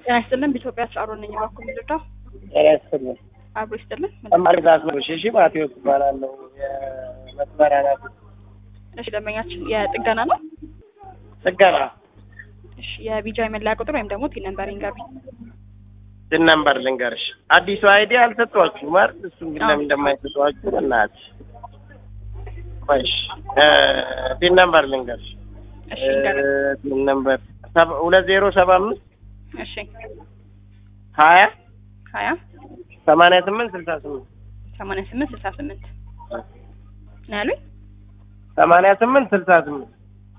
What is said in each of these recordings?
ጤና ይስጥልን። በኢትዮጵያ አስራሮ ነኝ። እባክዎ ምንድነው? ጤና ይስጥልን። አብሮ ይስጥልን። ተማሪ ዛስበሽ እሺ፣ ማቴዎስ እባላለሁ። የመስመሪያ ናት እሺ፣ ደንበኛችን የጥገና ነው። ጥገና እሺ፣ የቢጃ የመለያ ቁጥር ወይም ደግሞ ቲን ነምበር ይንገሩኝ። ትን ነምበር ልንገርሽ። አዲሱ አይዲ አልሰጧችሁም አይደል? እሱን ግን ለምን እንደማይሰጧችሁ እናትሽ። እሺ ቲን ነምበር ልንገርሽ። እሺ፣ ይንገሩኝ። ቲን ነምበር ሁለት ዜሮ ሰባ አምስት እሺ፣ ሀያ ሀያ ሰማንያ ስምንት ስልሳ ስምንት ሰማንያ ስምንት ስልሳ ስምንት ነው ያሉኝ። ሰማንያ ስምንት ስልሳ ስምንት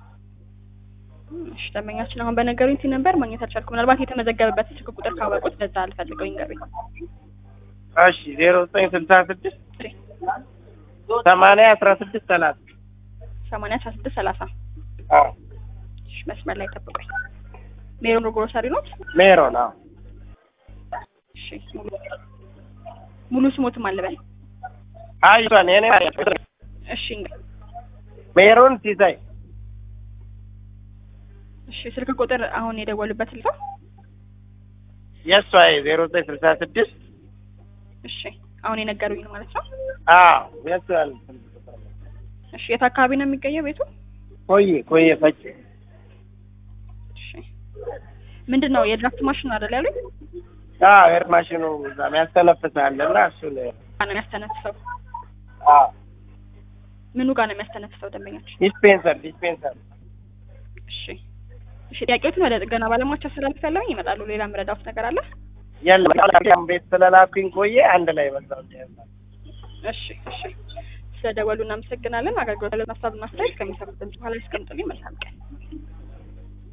እሺ፣ ደንበኛችን አሁን በነገሩኝ ቲን ነምበር ማግኘት አልቻልኩም። ምናልባት የተመዘገበበት ስልክ ቁጥር ካወቁት በዛ አልፈልገው ይንገሩኝ። እሺ ዜሮ ዘጠኝ ስልሳ ስድስት እሺ፣ ሰማንያ አስራ ስድስት ሰላሳ ሰማንያ አስራ ስድስት ሰላሳ አዎ እሺ፣ መስመር ላይ ጠብቁኝ። ሜሮን ግሮሰሪ ኖት? ሜሮን አዎ እሺ፣ ሙሉ ሙሉ ስሞትም አልበል። አይቷን የኔ እሺ፣ እንግዲህ ሜሮን ሲሳይ እሺ፣ ስልክ ቁጥር አሁን የደወሉበት ልተው። የእሷ ዜሮ ዘጠኝ ስልሳ ስድስት እሺ፣ አሁን የነገሩኝ ነው ማለት ነው። አዎ የእሷ ያለ እሺ፣ የት አካባቢ ነው የሚገኘው ቤቱ? ቆየ ቆየ ፈጭ እሺ፣ ምንድን ነው የድራፍት ማሽን አይደል ያሉኝ? አዎ ኤር ማሽኑ እዛም ያስተነፍሳል እና እሱን ጋር ነው የሚያስተነፍሰው። አዎ ምኑ ጋር ነው የሚያስተነፍሰው ደንበኛችን? ዲስፔንሰር ዲስፔንሰር እሺ፣ እሺ፣ ጥያቄዎችን ወደ ጥገና ባለሙያዎች አስተላልፍ ያለው ይመጣሉ። ሌላ ምረዳውት ነገር አለ? የለም ቤት ስለላኩኝ ቆየ አንድ ላይ በዛው እሺ፣ እሺ፣ ስለደወሉ እናመሰግናለን። አገልግሎት ለማሳብ እና አስተያየት ከሚሰሩት ድምጽ በኋላ ያስቀምጡልኝ። መልካም ቀን።